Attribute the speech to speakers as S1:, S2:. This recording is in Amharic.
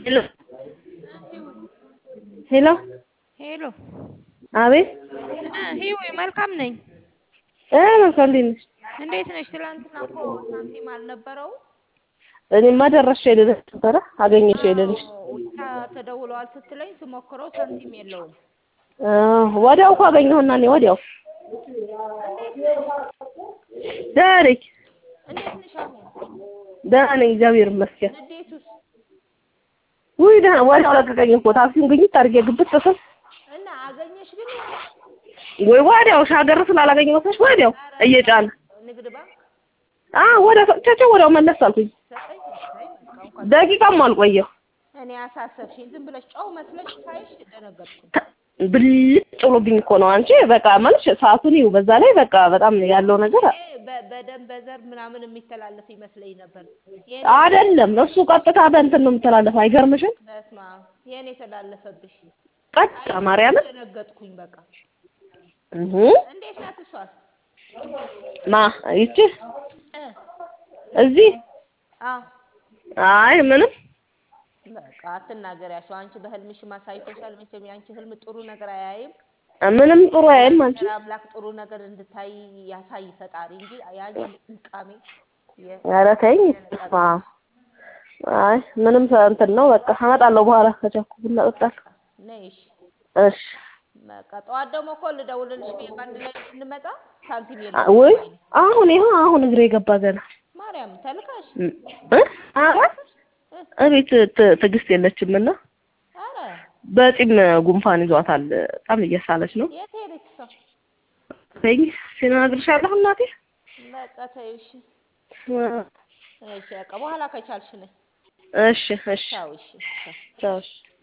S1: ሄሎ ሄሎ
S2: ሄሎ
S1: አቤት
S2: ሂዊ መልካም ነኝ።
S1: እ መልካም እንዴት ነሽ?
S2: እንዴት ነሽ? ትላንትና እኮ ሳንቲም አልነበረውም።
S1: እኔማ ደረሽ ልልሽ ነበረ አገኘሽ ልልሽ
S2: ውቻ ተደውለዋል ስትለኝ ስሞክረው ሳንቲም የለውም።
S1: እ ወዲያው እኮ አገኘሁና እኔ ወዲያው
S2: እንዴት ነሽ?
S1: ደህና ነኝ
S2: እንዴት ነሽ አሁን?
S1: ደህና ነኝ እግዚአብሔር ይመስገን።
S2: ንዴቱስ?
S1: ውይ ደህና ወዲያው ለቀቀኝ እኮ ታክሲውን ግኝት አድርጌ ግብት ስል
S2: እና አገኘሽ ግን
S1: ወይ ወዲያው ሻገር ስላላገኘ መስሎሽ ወዲያው እየጫነ
S2: ንግድ ባንክ
S1: አ ወዲያው ሰጥቻቸው ወዲያው መለስ አልኩኝ።
S2: ሰጠኝ። እሰይ በቃ እንኳን
S1: ደቂቃም አልቆየሁ።
S2: እኔ አሳሰብሽኝ። ዝም ብለሽ ጨው መስለሽ ሳይሽ ደነገጥኩኝ።
S1: ተ- ብልጭ ብሎብኝ እኮ ነው አንቺ በቃ ማለት ሰዓቱን ይኸው በዛ ላይ በቃ በጣም ያለው ነገር
S2: እኔ በ- በደም በዘር ምናምን የሚተላለፍ ይመስለኝ ነበር። የኔ
S1: አይደለም እሱ ቀጥታ በእንትን ነው የሚተላለፈው አይገርምሽም?
S2: በስመ አብ የኔ የተላለፈብሽ
S1: ቀጥታ ማርያምን
S2: ደነገጥኩኝ። በቃ
S1: እህ
S2: እንዴት ናት እሷስ?
S1: ማ ይቺ
S2: እ
S1: እዚህ
S2: አዎ
S1: አይ ምንም
S2: በቃ አትናገሪያቸው። አንቺ በህልምሽ ማሳይቶሻል። መቼም የአንቺ ህልም ጥሩ ነገር አያይም።
S1: ምንም ጥሩ አይልም አንቺ
S2: እግዚአብሔር አምላክ ጥሩ ነገር እንድታይ ያሳይ ፈጣሪ እንጂ የአንቺ ጥንቃሜ የ-
S1: ኧረ ተይኝ ስማ አይ ምንም ሰ- እንትን ነው በቃ አመጣለሁ በኋላ ከቻልኩ ቡና እጠጣለሁ
S2: ነይ እሺ።
S1: እሺ
S2: በቃ ጠዋት ደግሞ እኮ ልደውልልሽ ብዬ በአንድ ላይ እንድንመጣ ሳንቲም
S1: አ-
S2: የለም
S1: ወይ
S2: አይልም።
S1: አሁን ይኸው አሁን እግሬ ገባ ገና
S2: ማርያም ተልካሽ
S1: እ እ? ኧረ
S2: እ
S1: እቤት ት- ትዕግስት የለችም እና
S2: ኧረ
S1: በጢም ጉንፋን ይዟታል በጣም እየሳለች ነው
S2: የት ሄደች እሷ?
S1: ተይኝ ሲነግርሻለሁ እናቴ
S2: በቃ ተይው እሺ። እሺ በቃ በኋላ ከቻልሽ ነይ።
S1: እሺ እሺ
S2: ቻው እሺ ቻው።
S1: ቻው እሺ